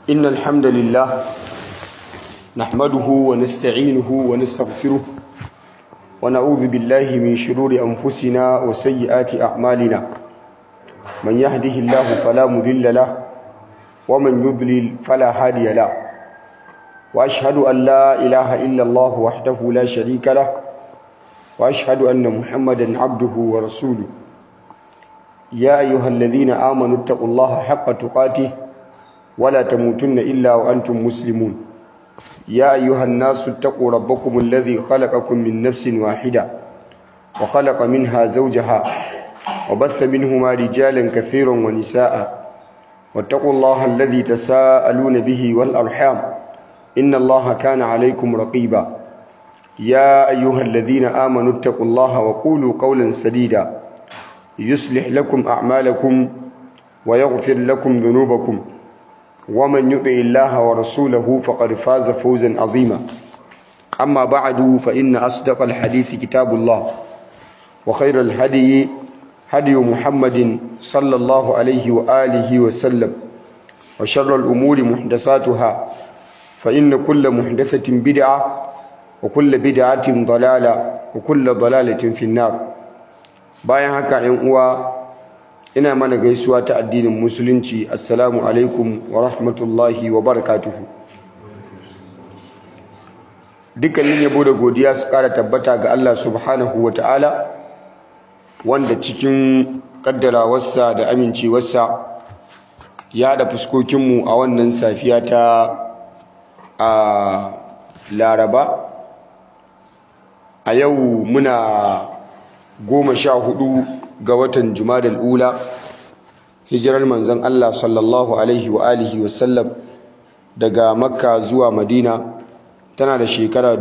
إن الحمد لله نحمده ونستعينه ونستغفره ونعوذ بالله من شرور أنفسنا وسيئات أعمالنا من يهده الله فلا مذل له ومن يضلل فلا هادي له وأشهد أن لا إله إلا الله وحده لا شريك له وأشهد أن محمدا عبده ورسوله يا أيها الذين آمنوا اتقوا الله حق تقاته ولا تموتن إلا وأنتم مسلمون يا أيها الناس اتقوا ربكم الذي خلقكم من نفس واحدة وخلق منها زوجها وبث منهما رجالا كثيرا ونساء واتقوا الله الذي تساءلون به والأرحام إن الله كان عليكم رقيبا يا أيها الذين آمنوا اتقوا الله وقولوا قولا سديدا يصلح لكم أعمالكم ويغفر لكم ذنوبكم ومن يطع الله ورسوله فقد فاز فوزا عظيما أما بعد فإن أصدق الحديث كتاب الله وخير الهدي هدي محمد صلى الله عليه وآله وسلم وشر الأمور محدثاتها فإن كل محدثة بدعة وكل بدعة ضلالة وكل ضلالة في النار bayan haka ‘yan uwa ina mana gaisuwa ta addinin musulunci assalamu alaikum wa rahmatullahi wa barakatuhu dukkanin yabo da godiya su ƙara tabbata ga Allah subhanahu wa ta'ala wanda cikin ƙaddarawarsa da amincewarsa ya haɗa fuskokinmu a wannan safiya ta a laraba a yau muna goma sha hudu ga watan jumadal ula hijirar manzon Allah sallallahu alaihi wa alihi wasallam daga makka zuwa madina tana da shekara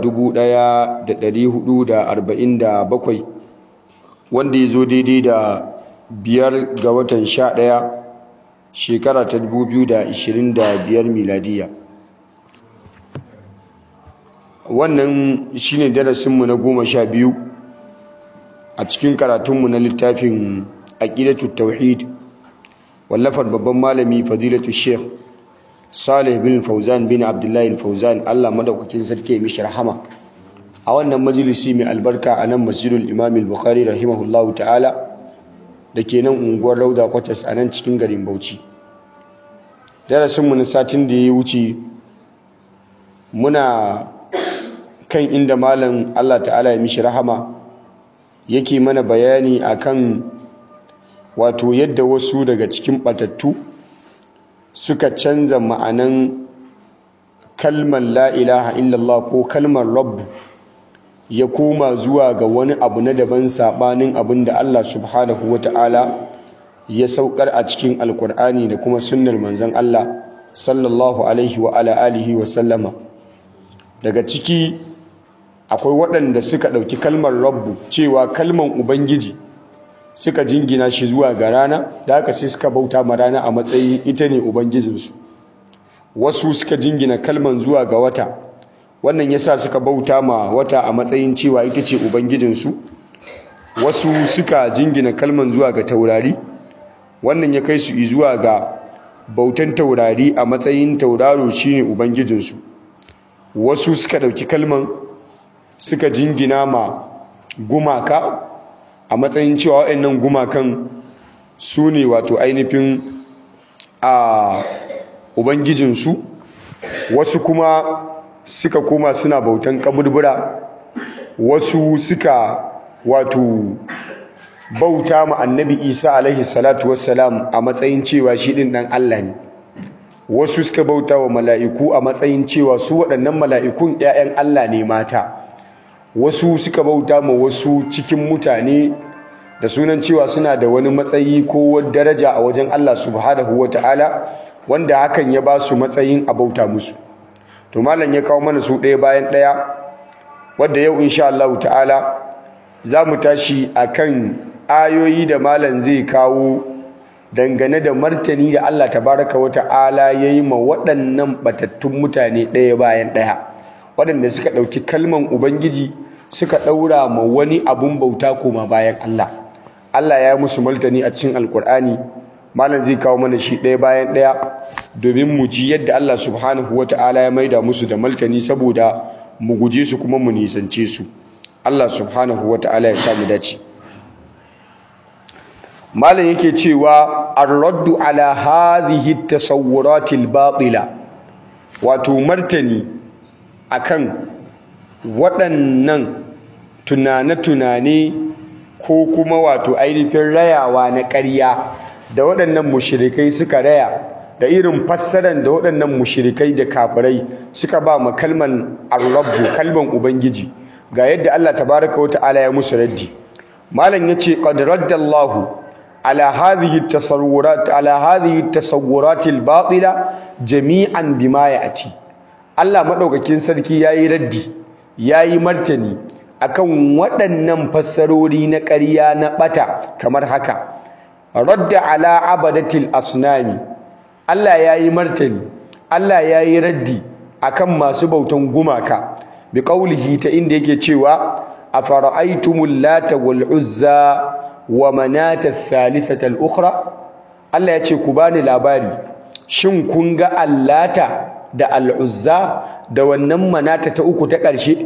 1447 wanda ya zo daidai da biyar ga watan sha ɗaya shekara ta 2025 miladiya wannan shine darasinmu na goma sha biyu a cikin karatunmu na littafin aqidatu tauhid wallafar babban malami fadilatu sheikh salih bin fauzan bin abdullahi fauzan Allah madaukakin sarki mishi rahama a wannan majalisi mai albarka a nan masjidul imam al-bukhari rahimahullahu ta'ala da ke nan unguwar rauda kwatas a nan cikin garin bauchi darasinmu na satin da ya wuce muna kan inda malam Allah ta'ala ya mishi rahama yake mana bayani akan wato yadda wasu daga cikin batattu suka canza ma'anan kalmar la ilaha illallah ko kalmar rabb ya koma zuwa ga wani abu na daban sabanin abin da Allah subhanahu wata'ala ya saukar a cikin alkur'ani da kuma sunnar manzon Allah sallallahu alaihi wa ala alihi wa sallama daga ciki akwai waɗanda suka ɗauki kalmar rabbu cewa kalmar ubangiji suka jingina shi zuwa ga rana da haka sai suka bauta ma rana a matsayin ita ne ubangijinsu wasu suka jingina kalmar zuwa ga wata wannan yasa suka bauta ma wata a matsayin cewa ita ce ubangijinsu wasu suka jingina kalmar zuwa ga taurari wannan ya kai su zuwa ga bautan taurari a matsayin tauraro shine ubangijinsu wasu suka ɗauki kalmar suka jingina ma gumaka a matsayin cewa waɗannan gumakan su ne wato ainihin a ubangijinsu wasu kuma suka koma suna bautan kaburbura wasu suka wato bauta ma annabi isa alaihi salatu wassalam a matsayin cewa shi ɗin ɗan allah ne wasu suka bauta wa mala'iku a matsayin cewa su waɗannan mala'ikun ‘ya'yan allah ne mata wasu suka bauta ma wasu cikin mutane da sunan cewa suna da wani matsayi ko daraja a wajen Allah subhanahu wata'ala wanda hakan ya ba su matsayin a bauta musu to malam ya kawo mana su ɗaya bayan ɗaya wadda yau insha Allah ta'ala za mu tashi akan ayoyi da malam zai kawo dangane da martani da Allah tabaraka wata'ala ya yi ma waɗannan batattun mutane ɗaya bayan ɗaya waɗanda suka ɗauki kalman ubangiji suka ɗaura ma wani abun bauta koma bayan Allah Allah ya musu martani a cikin alkur'ani malam zai kawo mana shi ɗaya bayan ɗaya domin mu ji yadda Allah subhanahu wata'ala ya maida musu da maltani saboda mu guje su kuma mu nisance su Allah subhanahu wata'ala ya samu dace malam yake cewa ar-raddu ala hadhihi at-tasawwurat al-batila wato martani akan waɗannan tunane-tunane ko kuma wato ainihin rayawa na ƙarya da waɗannan mushirikai suka raya da irin fassaran da waɗannan mushirikai da kafirai suka ba ma kalman ar-rabbu kalman ubangiji ga yadda Allah tabaraka wa ta'ala ya musu raddi malam yace qad raddallahu على هذه التصورات على هذه التصورات الباطله جميعا بما ياتي Allah madaukakin sarki yayi raddi yayi martani akan waɗannan fassarori na ƙarya na bata kamar haka radda ala abadatil asnami Allah yayi martani Allah yayi raddi akan masu bautan gumaka bi qaulihi ta inda yake cewa afara'aytumul lata wal uzza wa manata thalithata al-ukhra Allah ya ce ku bani labari shin kun ga allata da al-uzza da wannan manata ta uku ta ƙarshe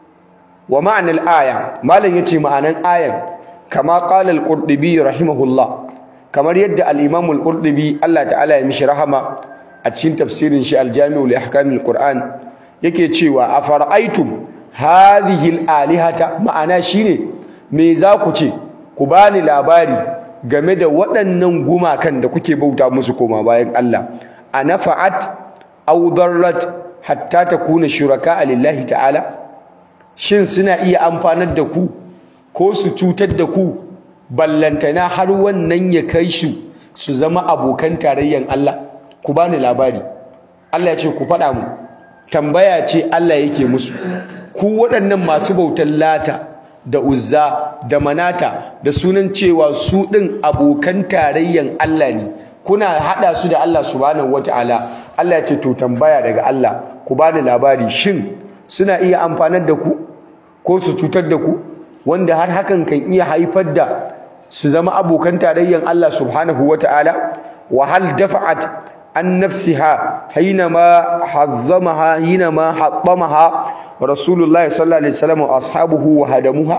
wa ma'anar aya malam yace ma'anan ayan kama qala al-qurtubi rahimahullah kamar yadda al-imam al-qurtubi Allah ta'ala ya mishi rahama a cikin tafsirin shi al-jami'u li ahkamil qur'an yake cewa afara'aytum hadhihi al-alihata ma'ana shine me za ku ce ku bani labari game da waɗannan gumakan da kuke bauta musu koma bayan Allah anafa'at aw darrat hatta takuna shuraka lillahi ta'ala shin suna iya amfanar da ku ko su cutar da ku ballantana har wannan ya kai su su zama abokan tarayyan Allah ku bani labari Allah ya ce ku faɗa mu tambaya ce Allah yake musu ku waɗannan masu bautan lata da uzza da manata da sunan cewa su ɗin abokan tarayyan Allah ne kuna haɗa su da Allah subhanahu wata'ala Allah ya ce to tambaya daga Allah ku bani labari shin suna iya amfanar da ku ko su cutar da ku wanda har hakan kan iya haifar da su zama abokan tarayyan Allah subhanahu wata'ala wa hal dafa'at an nafsiha hinama hazzamaha hinama hattamaha rasulullah sallallahu alaihi wasallam wa ashabuhu wa hadamuha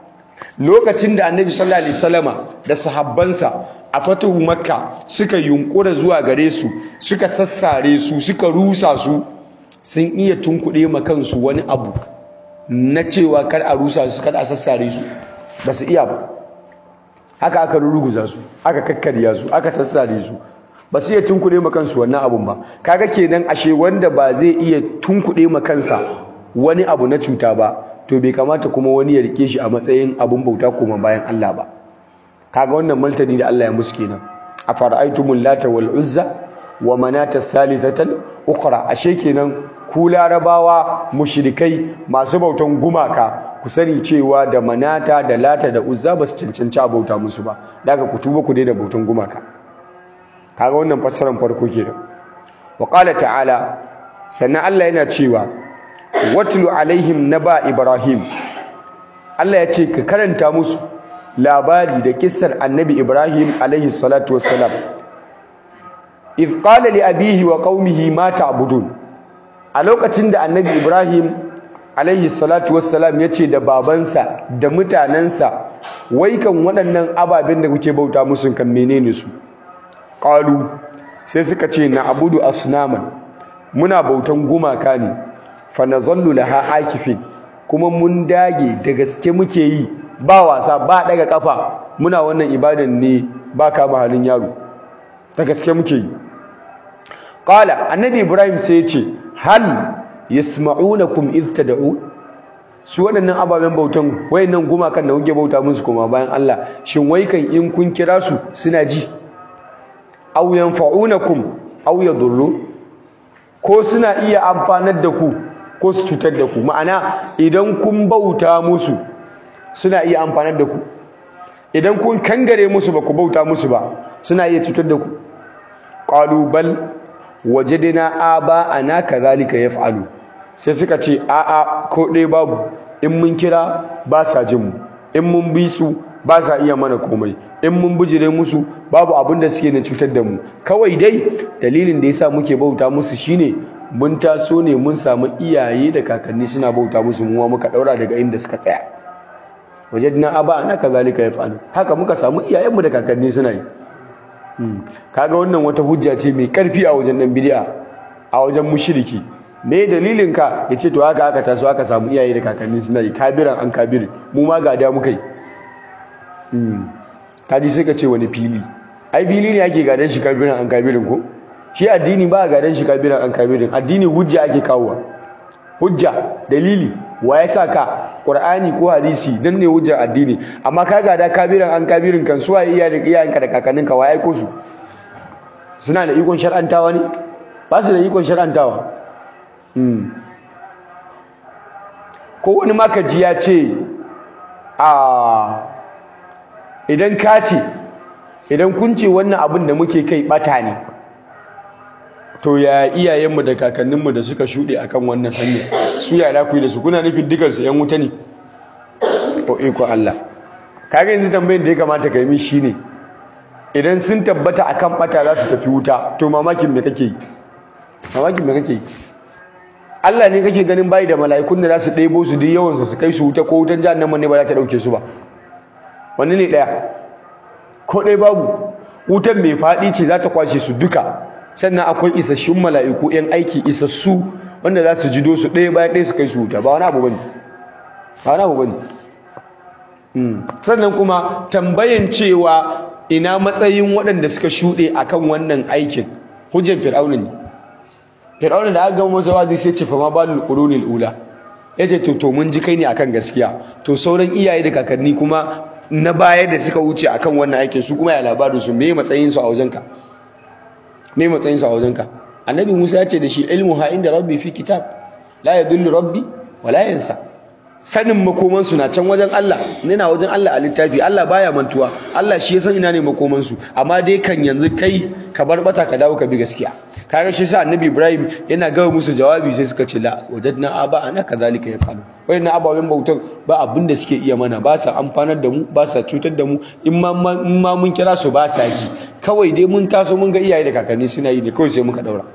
lokacin da annabi sallallahu alaihi wasallam da sahabbansa a fatuhu makka suka yunkura zuwa gare su suka sassare su suka rusa su sun iya tunkuɗe ma kansu wani abu na cewa kar a rusa su kar a sassare su ba su iya ba haka aka ruguza su aka kakkarya su aka sassare su ba su iya tunkuɗe ma kansu wannan abun ba kaga kenan ashe wanda ba zai iya tunkuɗe ma kansa wani abu na cuta ba to bai kamata kuma wani ya rike shi a matsayin abun bauta kuma bayan Allah ba kaga wannan martani da Allah ya musu kenan afara'aytumul lata wal uzza wa manata thalithatan ukhra ashe kenan ku larabawa mushrikai masu bautan gumaka ku sani cewa da manata da lata da uzza ba su cancanci a bauta musu ba daga ku tuba ku daina bautan gumaka kaga wannan fassarar farko kenan wa qala ta'ala sannan Allah yana cewa watlu alaihim naba ibrahim Allah ya ce ka karanta musu labari da kissar annabi ibrahim alaihi salatu wassalam idh qala li abihi wa qaumihi ma ta'budun a lokacin da annabi ibrahim alaihi salatu wassalam ya ce da babansa da mutanensa wai kan waɗannan ababen da kuke bauta musu kan menene su qalu sai suka ce na abudu asnaman muna bautan gumaka ne fa nazallu laha akifin kuma mun dage da gaske muke yi ba wasa ba daga kafa muna wannan ibadan ne ba kama halin yaro da gaske muke yi qala annabi ibrahim sai ya ce hal yasma'unakum id tad'un su waɗannan ababen bautan wayannan gumakan da kuke bauta musu kuma bayan Allah shin wai kan in kun kira su suna ji aw yanfa'unakum aw yadurru ko suna iya amfanar da ku ko su cutar da ku ma'ana idan kun bauta musu suna iya amfanar da ku idan kun kangare musu ba ku bauta musu ba suna iya cutar da ku qalu bal wajadna aba ana kadhalika yaf'alu sai suka ce a'a ko dai babu in mun kira ba sa jin mu in mun bi su ba sa iya mana komai in mun bijire musu babu abin da suke na cutar da mu kawai dai dalilin da yasa muke bauta musu shine mun taso ne mun samu iyaye da kakanni suna bauta musu muwa muka daura daga inda suka tsaya wajadna aba ana kazalika yafalu haka muka samu iyayenmu da kakanni suna yi kaga wannan wata hujja ce mai karfi a wajen nan bid'a a wajen mushriki me dalilin ka yace to haka aka taso aka samu iyaye da kakanni suna yi kabiran an kabirin mu ma ga da muka yi kaji sai ka ce wani fili ai fili ne ake gadan shi kabiran an kabirin ko shi addini ba gadan shi kabiran an kabirin addini hujja ake kawowa hujja dalili wa ya sa ka qur'ani ko hadisi dan ne hujjar addini amma ka gada kabiran an kabirin kan suwa iya da iyayenka da kakanninka wa ya aiko su suna da ikon shar'antawa ne ba su da ikon shar'antawa ko wani makaji ya ce a idan ka ce idan kun ce wannan abin da muke kai bata ne to ya iyayenmu da kakanninmu da suka shuɗe akan wannan hanyar su ya da ku da su kuna nufin dukansu yan wuta ne ko iko Allah kaga yanzu tambayar da ya kamata ka yi min shine idan sun tabbata akan bata za su tafi wuta to mamakin me kake yi mamakin me kake yi Allah ne kake ganin bai da mala'ikun da za su ɗebo su duk yawan su kai su wuta ko wutan jahannama ne ba za ta dauke su ba wani ne ɗaya ko ɗaya babu wutan mai faɗi ce za ta kwashe su duka sannan akwai isasshun mala'iku ‘yan aiki isassu wanda za su jido su ɗaya bayan ɗaya su kai su wuta ba wani abu bane ba wani abu bane sannan kuma tambayan cewa ina matsayin waɗanda suka shuɗe akan wannan aikin hujjar fir'auna ne fir'auna da aka gama masa wazi sai ce fa ma balul qurunil ula yace to to mun ji kai ne akan gaskiya to sauran iyaye da kakanni kuma na baya da suka wuce akan wannan aikin su kuma ya labarin su me matsayin su a wajenka me matsayin sa a wajenka annabi Musa ya ce da shi ilmu ha inda rabbi fi kitab la yadullu rabbi wa la yansa sanin makoman su na can wajen Allah ne na wajen Allah a littafi Allah baya mantuwa Allah shi ya san ina ne makoman su amma dai kan yanzu kai ka bar bata ka dawo ka bi gaskiya kaga shi sa annabi Ibrahim yana gawa musu jawabi sai suka ce la wajadna aba ana kadhalika yafalu wayannan ababen bautan ba abin da suke iya mana ba sa amfanar da mu ba sa cutar da mu in ma mun kira su ba sa ji kawai dai mun taso mun ga iyaye da kakanni suna yi da kawai sai muka daura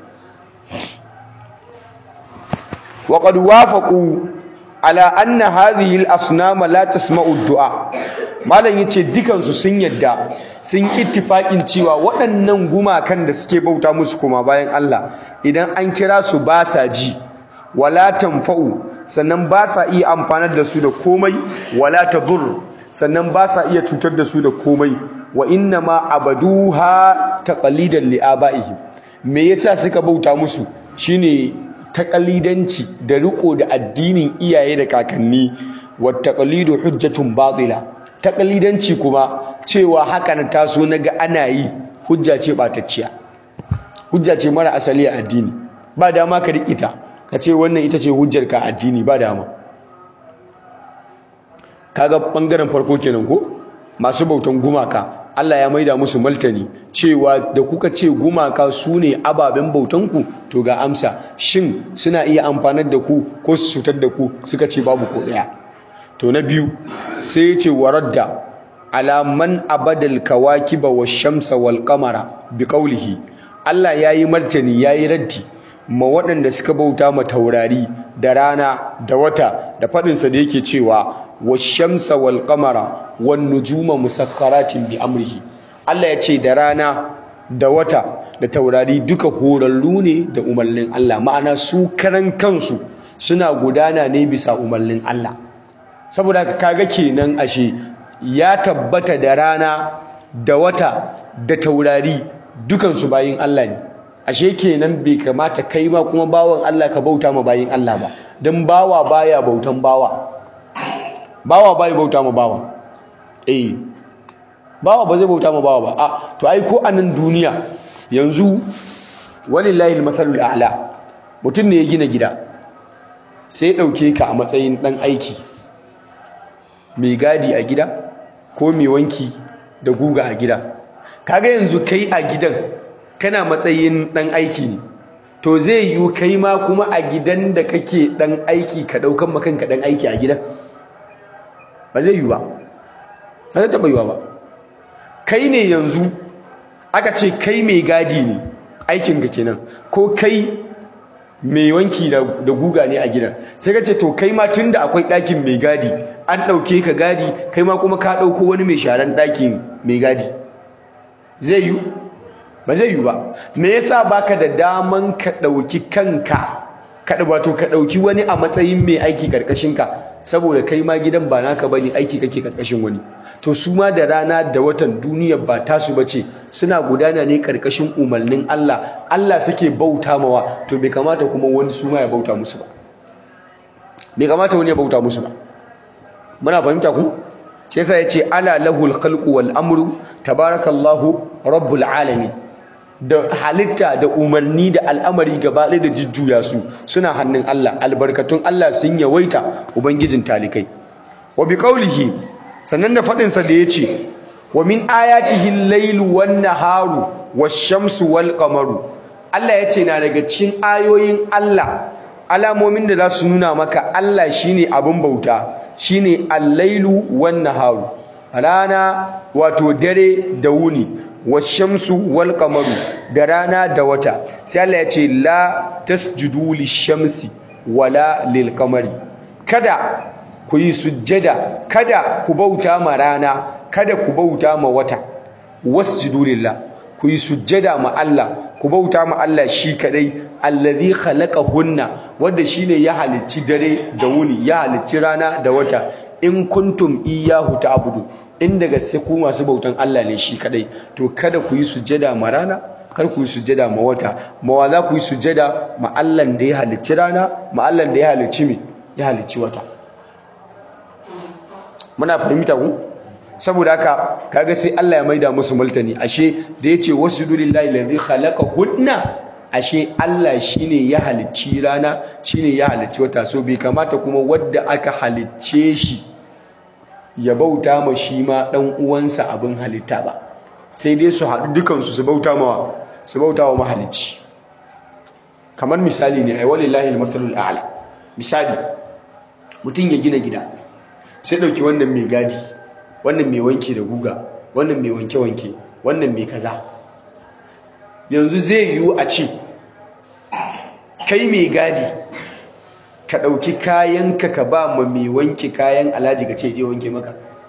wa qad wafaqu ala anna hadhihi al-asnam la tasma'u ad-du'a malam yace dukan su sun yadda sun ittifaqin cewa waɗannan gumakan da suke bauta musu kuma bayan Allah idan an kira su ba sa ji wala tanfa'u sannan ba sa iya amfanar da su da komai wala tadur sannan ba sa iya cutar da su da komai wa inna ma abaduha taqalidan li abaihim me yasa suka bauta musu shine taqalidanci da riko da addinin iyaye da kakanni wa taqalidu hujjatun batila taqalidanci kuma cewa haka na taso naga ana yi hujja ce batacciya hujja ce mara asali a addini ba dama ka rikita ka ce wannan ita ce hujjar ka addini ba dama kaga bangaren farko kenan ko masu bautan gumaka Allah ya maida musu maltani cewa da kuka ce gumaka su ne ababen bautanku to ga amsa shin suna iya amfanar da ku ko su cutar da ku suka ce babu ko daya to na biyu sai ya ce waradda ala man abadal kawakiba wash-shamsa wal qamara bi qawlihi Allah yayi martani yayi raddi ma waɗanda suka bauta ma taurari da rana da wata da faɗinsa da yake cewa washamsa wal qamara wan nujuma musakharatin bi amrihi Allah ya ce da rana da wata da taurari duka horarru ne da umarnin Allah ma'ana su karan kansu suna gudana ne bisa umarnin Allah saboda kaga kenan ashe ya tabbata da rana da wata da taurari dukansu bayin Allah ne ashe kenan bai kamata kai ma kuma bawan Allah ka bauta ma bayin Allah ba dan bawa baya bautan bawa bawa bai bauta ma bawa eh bawa ba zai bauta ma bawa ba a to ai ko anan duniya yanzu walillahi almathalul a'la mutum ne ya gina gida sai ya dauke ka a matsayin dan aiki mai gadi a gida ko mai wanki da guga a gida kaga yanzu kai a gidan kana matsayin dan aiki ne to zai yi kai ma kuma a gidan da kake dan aiki ka daukan makanka dan aiki a gidan ba zai yi ba ba zai taɓa yiwa ba kai ne yanzu aka ce kai mai gadi ne aikinka kenan ko kai mai wanki da guga ne a gidan sai ka ce to kai ma tun da akwai ɗakin mai gadi an ɗauke ka gadi kai ma kuma ka ɗauko wani mai sharan ɗakin mai gadi zai yi ba zai yi ba me yasa baka da daman ka ɗauki kanka ka wato ka ɗauki wani a matsayin mai aiki ka saboda kai ma gidan ba naka bane aiki kake karkashin wani to su ma da rana da watan duniyar ba tasu bace suna gudana ne karkashin umarnin Allah Allah suke bauta mawa to bai kamata kuma wani su ma ya bauta musu ba bai kamata wani ya bauta musu ba muna fahimta ku shi yasa yace ala lahul khalqu wal amru tabarakallahu rabbul alamin da halitta da umarni da al'amari gaba ɗaya da jujjuya su suna hannun Allah albarkatun Allah sun yawaita ubangijin talikai wa bi qawlihi sannan da fadin sa da yace wa min ayatihi al-lailu wan naharu wash-shamsu wal qamaru Allah yace na daga cikin ayoyin Allah alamomin da za su nuna maka Allah shine abin bauta shine al-lailu wan naharu rana wato dare da wuni washamsu wal qamaru da rana da wata sai Allah ya ce la tasjudu lishamsi wala lil qamari kada ku yi sujjada kada ku bauta ma rana kada ku bauta ma wata wasjudu lillah ku yi sujjada ma Allah ku bauta ma Allah shi kadai allazi khalaqahunna wanda shine ya halicci dare da wuni ya halicci rana da wata in kuntum iyyahu ta'budu in daga sai ku masu bautan Allah ne shi kadai to kada ku yi sujjada ma rana kar ku yi sujjada ma wata ma wa za ku yi sujjada ma Allah da ya halicci rana ma Allah da ya halicci me ya halicci wata muna fahimta ku saboda haka kaga sai Allah ya maida musu multani ashe da yace wasjudu lillahi alladhi khalaqahunna ashe Allah shine ya halicci rana shine ya halicci wata so bai kamata kuma wadda aka halicce shi ya bauta ma shi ma dan uwansa abin halitta ba sai dai su haɗu dukansu su bauta ma su bauta wa mahalicci kamar misali ne ai walillahi almathalul a'la misali mutum ya gina gida sai dauki wannan mai gadi wannan mai wanki da guga wannan mai wanke wanke wannan mai kaza yanzu zai yiwu a ce kai mai gadi ka ɗauki kayanka ka ba ma mai wanke kayan alhaji ka ce je wanke maka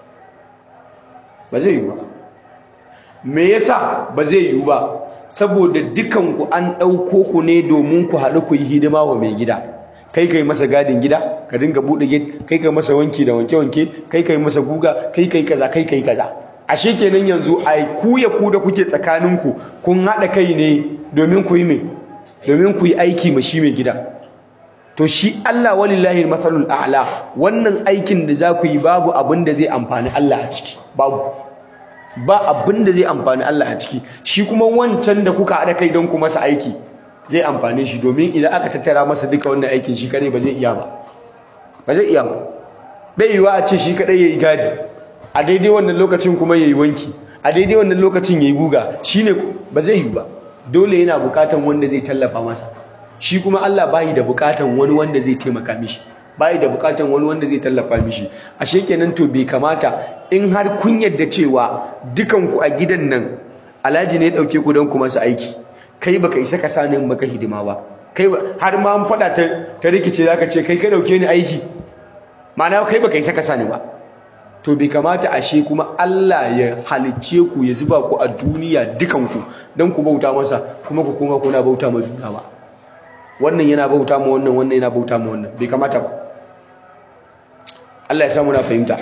ba zai yiwu ba me yasa ba zai yiwu ba saboda dukanku an ɗauko ku ne domin ku haɗu ku yi hidima wa mai gida kai kai masa gadin gida ka dinga buɗe gate kai kai masa wanki da wanke wanke kai kai masa guga kai kai kaza kai kai kaza ashe kenan yanzu ai ku ya ku da kuke tsakaninku kun haɗa kai ne domin ku yi me domin ku yi aiki ma shi mai gida to shi Allah walillahi masalul a'la wannan aikin da za ku yi babu abin da zai amfani Allah a ciki babu ba abin da zai amfani Allah a ciki shi kuma wancan da kuka haɗa kai don ku masa aiki zai amfane shi domin idan aka tattara masa duka wannan aikin shi kadai ba zai iya ba ba zai iya ba bai yiwa a ce shi kadai yayi gadi a daidai wannan lokacin kuma yayi wanki a daidai wannan lokacin yayi guga shine ba zai yi ba dole yana bukatan wanda zai tallafa masa shi kuma Allah bai da bukatan wani wanda zai taimaka mishi bai da bukatan wani wanda zai tallafa mishi ashe kenan to bai kamata in har kun yadda cewa dukan ku a gidan nan Alhaji ne ya dauke ku don ku masa aiki kai baka isa ka sani maka hidima ba kai har ma an fada ta ta rikice zaka ce kai ka dauke ni aiki ma'ana kai baka isa ka sani ba to bai kamata ashe kuma Allah ya halicce ku ya zuba ku a duniya dukan ku don ku bauta masa kuma ku koma kuna bauta ma juna ba wannan yana bauta ma wannan wannan yana bauta ma wannan bai kamata ba Allah ya samu na fahimta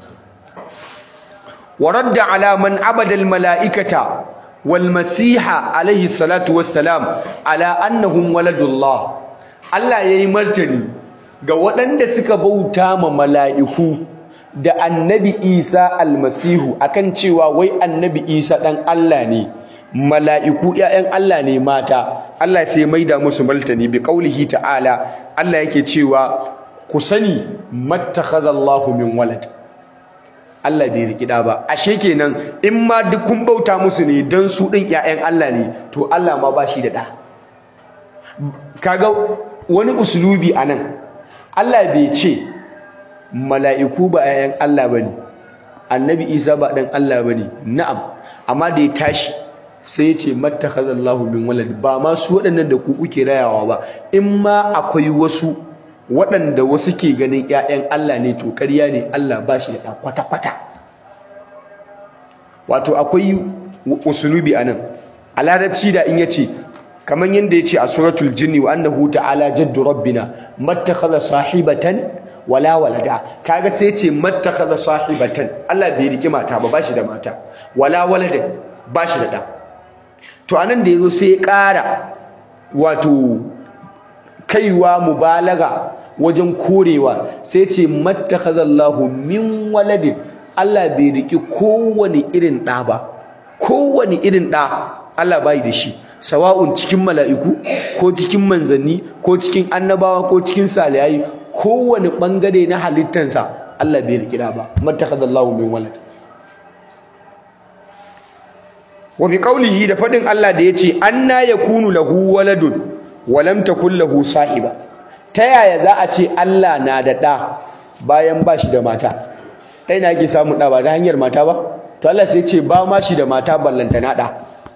wa radda ala man abada al malaikata wal masiha alaihi salatu wassalam ala annahum waladullah Allah yayi martani ga waɗanda suka bauta ma mala'iku da annabi Isa almasihu akan cewa wai annabi Isa dan Allah ne mala'iku ƴaƴan Allah ne mata Allah sai maida musu martani bi qaulihi ta'ala Allah yake cewa ku sani mattakhadallahu min walad Allah bai riki da ba ashe kenan in ma duk kun bauta musu ne dan su din ƴaƴan Allah ne to Allah ma ba shi da da kaga wani uslubi anan Allah bai ce mala'iku ba ƴaƴan Allah bane annabi isa ba dan Allah bane na'am amma da ya tashi sai ya ce mattakhadallahu min walad ba ma su waɗannan da ku kuke rayawa ba in ma akwai wasu waɗanda wasu ke ganin ƴaƴan Allah ne to ƙarya ne Allah ba shi da ɗan kwata-kwata wato akwai usulubi anan a larabci da in yace kamar yadda yace a suratul jinni wa annahu ta'ala jaddu rabbina mattakhadha sahibatan wala walada kaga sai yace mattakhadha sahibatan Allah bai riki mata ba bashi da mata wala walada bashi da da to anan da yazo sai ya ƙara wato kaiwa mubalaga wajen korewa sai ce mattakhadallahu min waladin Allah bai riki kowane irin ɗa ba kowane irin ɗa Allah bai da shi sawa'un cikin mala'iku ko cikin manzanni ko cikin annabawa ko cikin salihai kowane bangare na halittansa Allah bai riki ɗa ba mattakhadallahu min walad wa bi qawlihi da fadin Allah da yace anna yakunu lahu waladun wa lam takul lahu sahiba ta yaya za a ce Allah na da ɗa bayan ba shi da mata ta yana ake samun ɗa ba ta hanyar mata ba to Allah sai ce ba ma shi da mata ballanta na ɗa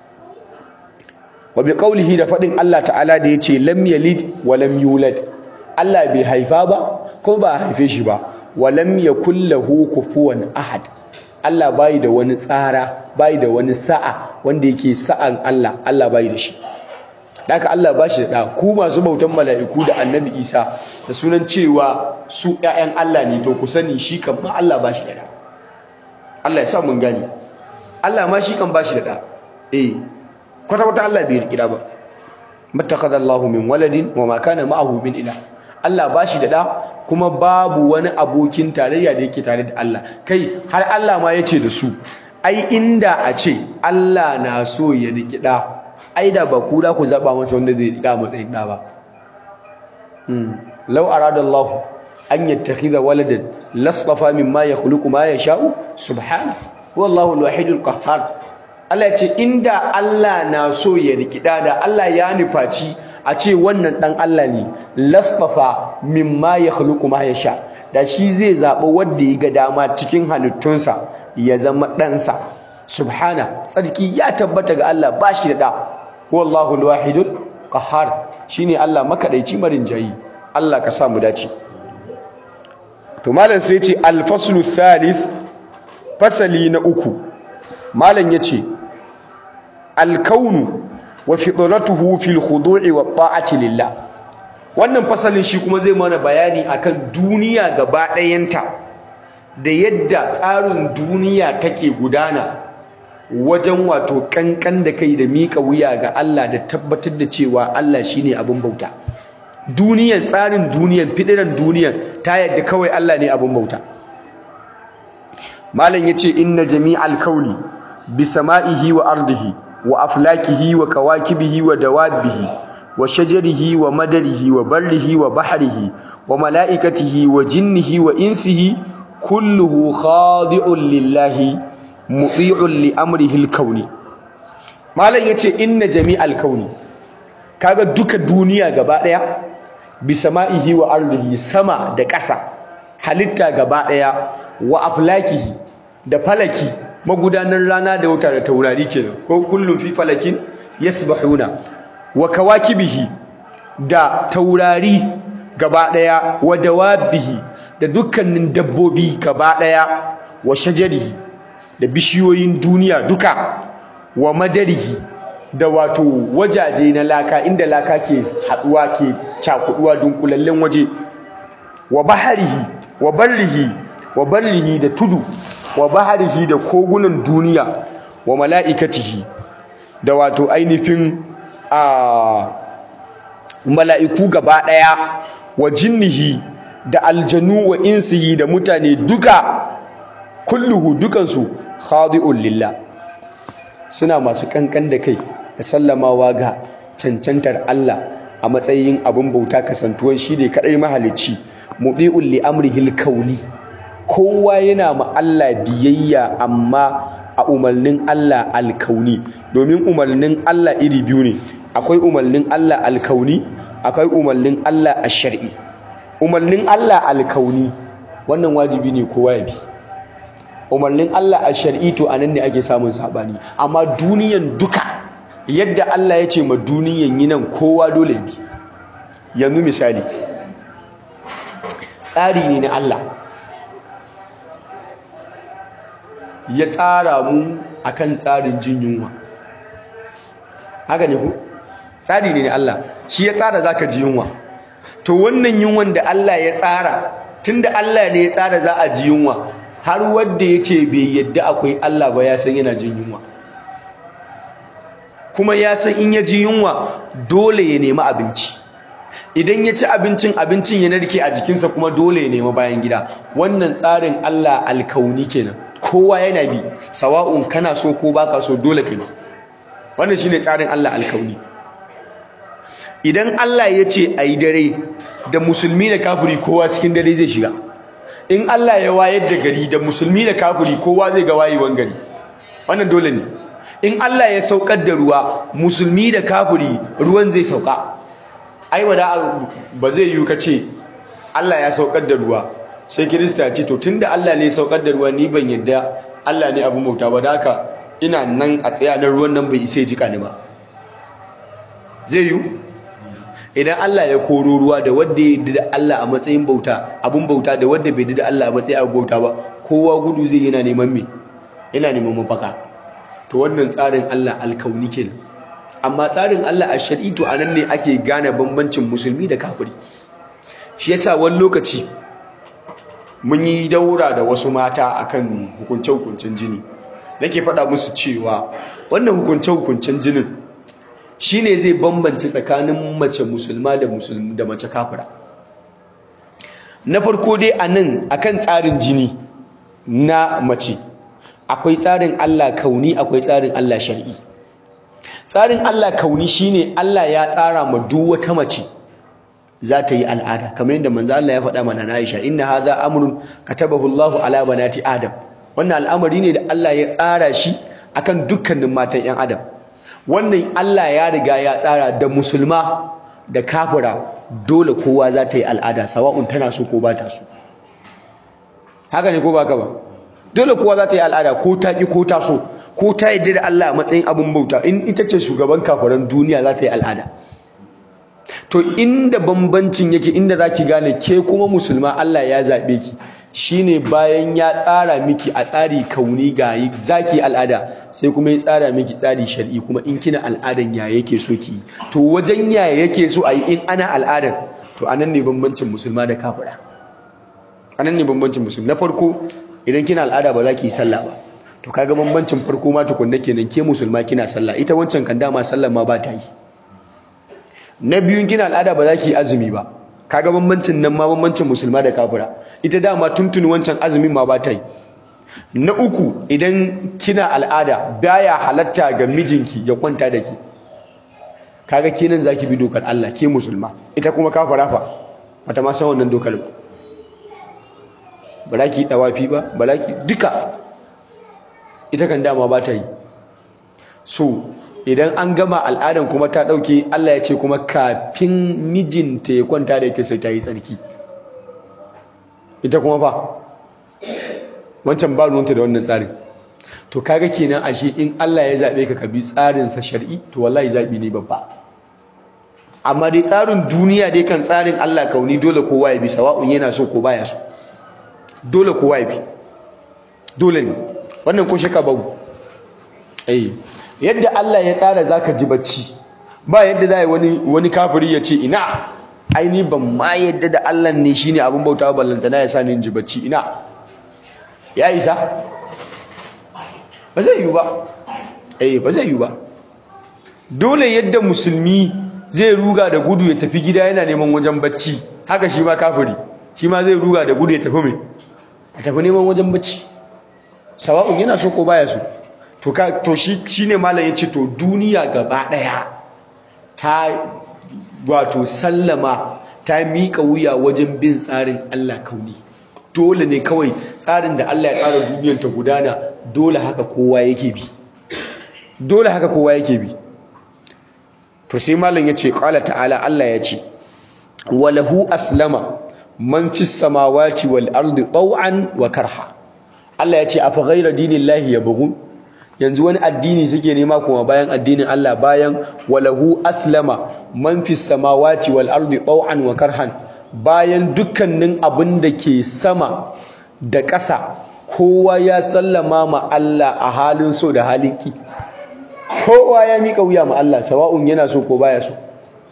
wa bi qawlihi da faɗin Allah ta'ala da yace lam yalid wa lam yulad Allah bai haifa ba ko ba haife shi ba wa lam yakul lahu kufuwan ahad Allah bai da wani tsara bai da wani sa'a wanda yake sa'an Allah Allah bai da shi Daka Allah ba shi da ɗa ku masu bautan mala'iku da annabi Isa da sunan cewa su ‘ya'yan Allah ne to ku sani shi kan ma Allah ba shi da ɗa. Allah ya sa mun gani. Allah ma shi kan ba shi da ɗa. Eh, kwata-kwata Allah bai riƙi ɗa ba. Mattakhadha Allahu min waladin wa ma kana ma'ahu min ila. Allah ba shi da ɗa kuma babu wani abokin tarayya da yake tare da Allah. Kai har Allah ma ya ce da su, ai inda a ce Allah na so ya riƙi ɗa ai da ba ku da ku zaba masa wanda zai rika matsayin da ba law arada Allah an yattakhidha waladan lastafa mimma yakhluqu ma yasha'u subhana wallahu alwahidul qahhar Allah ya ce inda Allah na so ya riki da da Allah ya nufaci a ce wannan dan Allah ne lastafa mimma yakhluqu ma yasha da shi zai zaɓi wanda ya ga dama cikin halittunsa ya zama ɗansa subhana tsarki ya tabbata ga Allah ba shi da ɗa wallahu alwahidul qahhar shine Allah makadaici marin jayi Allah ka sa mu dace to malam sai yace al-faslu thalith fasali na uku malam yace al-kaunu wa fitratuhu fil khudu'i wa ta'ati lillah wannan fasalin shi kuma zai mana bayani akan duniya gaba ɗayanta da yadda tsarin duniya take gudana wajen wato kankan da kai da miƙa wuya ga Allah da tabbatar da cewa Allah shine abin bauta duniyan tsarin duniyan fidiran duniyan ta yadda kawai Allah ne abin bauta malam yace inna jami'al kauni bi sama'ihi wa ardihi wa aflakihi wa kawakibihi wa dawabihi wa shajarihi wa madarihi wa barrihi wa bahrihi wa mala'ikatihi wa jinnihi wa insihi kulluhu khadi'un lillahi muti'un li amrihi al-kauni malam yace inna jami'al kauni kaga duka duniya gaba daya bi sama'ihi wa ardihi sama da ƙasa halitta gaba daya wa aflakihi da falaki magudanar rana da wata da taurari kenan ko kullum fi falakin yasbahuna wa kawakibihi da taurari gaba daya wa dawabihi da dukkanin dabbobi gaba daya wa shajarihi da bishiyoyin duniya duka wa madarihi da wato wajaje na laka inda laka ke haduwa ke cakuduwa dunkulallen waje wa baharihi wa barrihi wa barrihi da tudu wa baharihi da kogunan duniya wa mala'ikatihi da wato ainihin a mala'iku gaba daya wa jinnihi da aljanu wa insihi da mutane duka kulluhu dukansu khadi'un lillah suna masu kankan da kai da sallamawa ga cancantar Allah a matsayin abin bauta kasantuwan shi ne kadai mahalicci mudi'un li amrihil kauni kowa yana ma Allah biyayya amma a umarnin Allah alkauni domin umarnin Allah iri biyu ne akwai umarnin Allah alkauni akwai umarnin Allah ash-shar'i umarnin Allah alkauni wannan wajibi ne kowa ya bi umarnin Allah a shar'i to anan ne ake samun sabani amma duniyan duka yadda Allah ya ce ma duniyan yi nan kowa dole bi yanzu misali tsari ne na Allah ya tsara mu akan tsarin jin yunwa haka ne ku tsari ne na Allah shi ya tsara zaka ji yunwa to wannan yunwan da Allah ya tsara tunda Allah ne ya tsara za a ji yunwa har wanda ya ce bai yadda akwai Allah ba ya san yana jin yunwa kuma ya san in ya ji yunwa dole ya nemi abinci idan ya ci abincin abincin ya narke a jikinsa kuma dole ya nemi bayan gida wannan tsarin Allah alkauni kenan kowa yana bi sawa'un kana so ko baka so dole kai wannan shine tsarin Allah alkauni idan Allah ya ce ayi dare da musulmi da kafiri kowa cikin dare zai shiga in Allah ya wayar da gari da musulmi da kafiri kowa zai ga wayewan gari wannan dole ne in Allah ya saukar da ruwa musulmi da kafiri ruwan zai sauka ai wada ba zai yi kace Allah ya saukar da ruwa sai kirista ya ce to tunda Allah ne ya saukar da ruwa ni ban yadda Allah ne abin bauta ba da haka ina nan a tsaya na ruwan nan bai isa ya jika ni ba zai yi idan Allah ya koro ruwa da wanda ya da Allah a matsayin bauta abun bauta da wanda bai da Allah a matsayin abun bauta ba kowa gudu zai yana neman me yana neman mafaka to wannan tsarin Allah alkauni kenan amma tsarin Allah a shar'i to anan ne ake gane bambancin musulmi da kafiri shi yasa wani lokaci mun yi daura da wasu mata akan hukunce-hukuncen jini nake faɗa musu cewa wannan hukunce-hukuncen jinin shine zai bambance tsakanin mace musulma da musulmi da mace kafira na farko dai anan akan tsarin jini na mace akwai tsarin Allah kauni akwai tsarin Allah shar'i tsarin Allah kauni shine Allah ya tsara ma duk wata mace za ta yi al'ada kamar yadda manzo Allah ya faɗa mana na Aisha inna hadha amrun katabahu Allah ala banati Adam wannan al'amari ne da Allah ya tsara shi akan dukkanin matan 'yan Adam wannan Allah ya riga ya tsara da musulma da kafira dole kowa za ta yi al'ada sawa'un tana so ko ba ta so haka ne ko ba ka ba dole kowa za ta yi al'ada ko ta ƙi ko ta so ko ta yi da Allah a matsayin abin bauta in ita ce shugaban kafiran duniya za ta yi al'ada to inda bambancin yake inda za ki gane ke kuma musulma Allah ya zaɓe ki shine bayan ya tsara miki a tsari kauni ga zaki al'ada sai kuma ya tsara miki tsari shar'i kuma in kina al'adan ya yake so ki to wajen ya yake so a yi in ana al'adan to anan ne bambancin musulma da kafira anan ne bambancin musulma na farko idan kina al'ada ba za ki yi sallah ba to kaga bambancin farko ma tukunna kenan ke musulma kina sallah ita wancan kan dama sallah ma ba ta yi na biyun kina al'ada ba za ki yi azumi ba kaga bambancin nan ma bambancin musulma da kafira ita dama tuntuni wancan azumin ma ba ta yi na uku idan kina al'ada baya halatta ga mijinki ya kwanta da ke kaga kenan zaki bi dokar Allah ke musulma ita kuma kafira fa bata ma san wannan dokar ba ba za ki yi dawafi ba ba za ki duka ita kan dama ba ta yi so idan an gama al'adan kuma ta ɗauke Allah ya ce kuma kafin mijinta ya kwanta da ita sai ta yi tsarki ita kuma fa wancan ba ruwanta da wannan tsarin to kaga kenan ashe in Allah ya zaɓe ka ka bi tsarinsa shar'i to wallahi zaɓi ne babba amma dai tsarin duniya dai kan tsarin Allah kauni dole kowa ya bi sawa'un yana so ko baya so dole kowa ya bi dole ne wannan ko shaka babu eh yadda Allah ya tsara zaka ji bacci ba yadda zai wani wani kafiri ya ce ina ai ni ban ma yadda da Allah ne shine abin bauta ballanta na ya sa ni ji bacci ina ya isa ba zai yi ba eh ba zai yi ba dole yadda musulmi zai ruga da gudu ya tafi gida yana neman wajen bacci haka shi ma kafiri shi ma zai ruga da gudu ya tafi mai ya tafi neman wajen bacci sawa'un yana so ko baya so to ka to shi shine malam yace to duniya gaba daya ta wato sallama ta mika wuya wajen bin tsarin Allah kauni dole ne kawai tsarin da Allah ya tsara duniyar ta gudana dole haka kowa yake bi dole haka kowa yake bi to sai malam yace qala ta'ala Allah yace walahu aslama man fis samawati wal ardi taw'an wa karha Allah ya ce afa ghayra dinillahi yabghun yanzu wani addini suke nema kuma bayan addinin Allah bayan walahu aslama man fis samawati wal ardi taw'an wa karhan bayan dukkanin abin da ke sama da ƙasa kowa ya sallama ma Allah a halin so da halin ki kowa ya mika wuya ma Allah sawa'un yana so ko baya so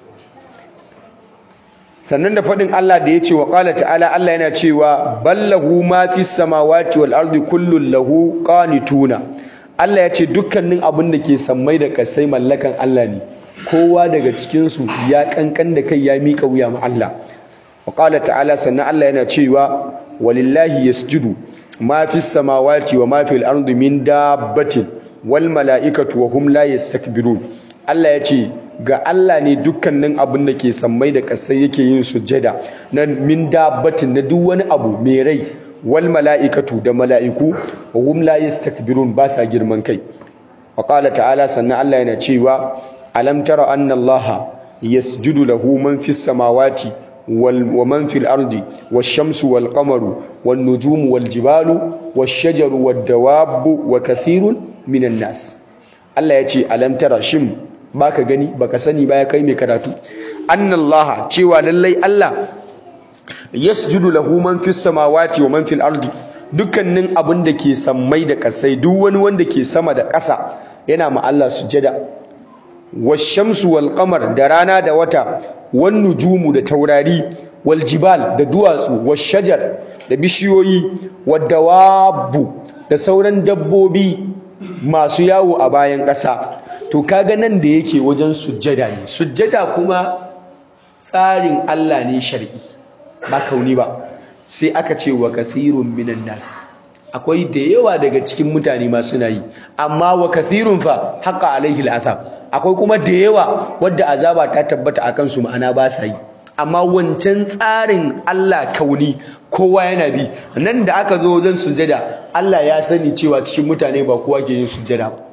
sannan da faɗin Allah da ya ce wa ƙala ta'ala Allah yana cewa ballahu ma fi samawati wal ardi kullun lahu qanituna Allah ya ce dukkanin abin da ke sammai da kasai mallakan Allah ne kowa daga cikin su ya kankan da kai ya mika wuya ma Allah wa ƙala ta'ala sannan Allah yana cewa walillahi yasjudu ma fi samawati wa ma fi al ardi min dabbatin wal mala'ikatu wa hum la yastakbirun Allah ya ce ga Allah ne dukkanin abin da ke sammai da ƙasai yake yin sujjada na min dabbatin na duk wani abu mai rai wal mala'ikatu da mala'iku wa hum la yastakbirun ba sa girman kai wa qala ta'ala sannan Allah yana cewa alam tara anna Allah yasjudu lahu man fis samawati wal wa man fil ardi wash shamsu wal qamaru wan nujumu wal jibalu wash shajaru wad dawabu wa kathirun minan nas Allah ya ce alam tara shin baka gani baka sani ba ya kai mai karatu annallaha cewa lallai Allah yasjudu lahu man fis samawati wa man fil ardi dukkanin abin da ke sammai da kasai duk wani wanda ke sama da ƙasa yana ma Allah sujada washamsu wal qamar da rana da wata wan nujumu da taurari wal jibal da duwatsu washajar da bishiyoyi wadawabu da sauran dabbobi masu yawo a bayan ƙasa to kaga nan da yake wajen sujjada ne sujjada kuma tsarin Allah ne shar'i ba kauni ba sai aka ce wa kathirun minan nas akwai da yawa daga cikin mutane ma suna yi amma wa kathirun fa haqa alaihi al'athab akwai kuma da yawa wadda azaba ta tabbata akan su ma'ana ba sa yi amma wancan tsarin Allah kauni kowa yana bi nan da aka zo wajen sujjada Allah ya sani cewa cikin mutane ba kowa ke yin sujjada ba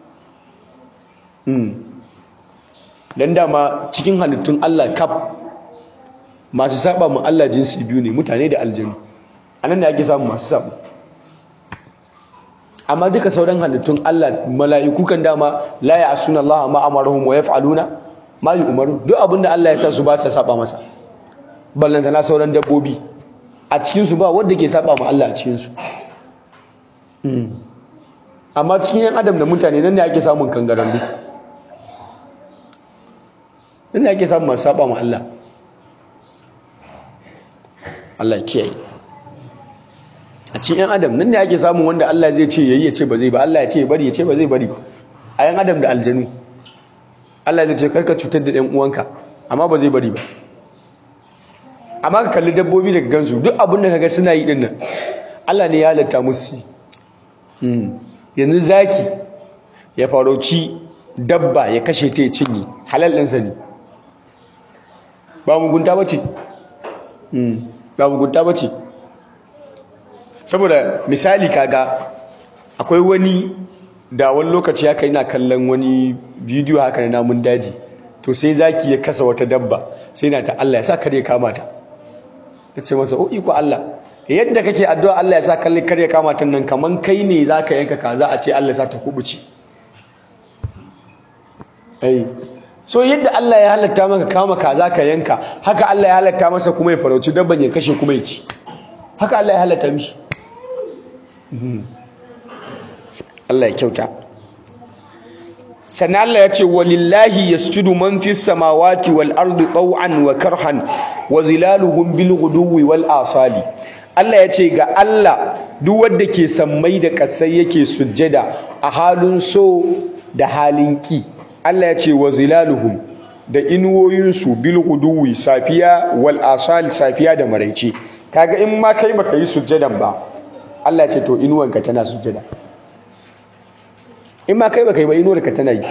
dan dama cikin halittun Allah kaf masu saba mu Allah jinsi biyu ne mutane da aljanu anan da ake samu masu sabo amma duka sauran halittun Allah mala'iku kan dama la ya'suna Allah ma amaruhum wa yaf'aluna ma yu'maru duk abinda Allah ya sa su ba sa saba masa ballanta na sauran dabbobi a cikin su ba wanda ke saba mu Allah a cikin su amma cikin yan adam da mutane nan ne ake samun kangaran duk nan ne ake samun masu saba mu Allah Allah kiyaye a cikin yan adam nan ne ake samun wanda Allah zai ce yayi ya ce ba zai ba Allah ya ce bari ya ce ba zai bari ba a yan adam da aljanu Allah zai ce karka cutar da ɗan uwanka amma ba zai bari ba amma ka kalli dabbobi daga gansu duk abin da kaga suna yi din nan Allah ne ya halatta musu yanzu zaki ya farauci dabba ya kashe ta ya cinye halal ɗinsa ne ba mugunta ba ce ba mugunta ba ce saboda misali kaga akwai wani da wani lokaci haka yana kallon wani bidiyo haka na namun daji to sai zaki ya kasa wata dabba sai na ta Allah ya sa kare kama ta ya ce masa o iko Allah yadda kake addu'a Allah ya sa kalli kare kama ta nan kaman kai ne zaka yanka kaza a ce Allah ya sa ta kubuce ai so yadda Allah ya halatta maka kama kaza ka yanka haka Allah ya halatta masa kuma ya farauci dabban ya kashe kuma ya ci haka Allah ya halatta mishi Allah ya kyauta sannan Allah ya ce walillahi yasjudu man fis samawati wal ardi taw'an wa karhan wa zilaluhum bil ghuduwi wal asali Allah ya ce ga Allah duk wanda ke sammai da kasai yake sujjada a halin so da halin ki Allah ya ce wa zilaluhum da inuwoyinsu bil ghuduwi safiya wal asali safiya da maraice kaga in ma kai baka yi sujjadan ba Allah ya ce to inuwanka tana sujjada in ma kai baka yi ba inuwarka tana yi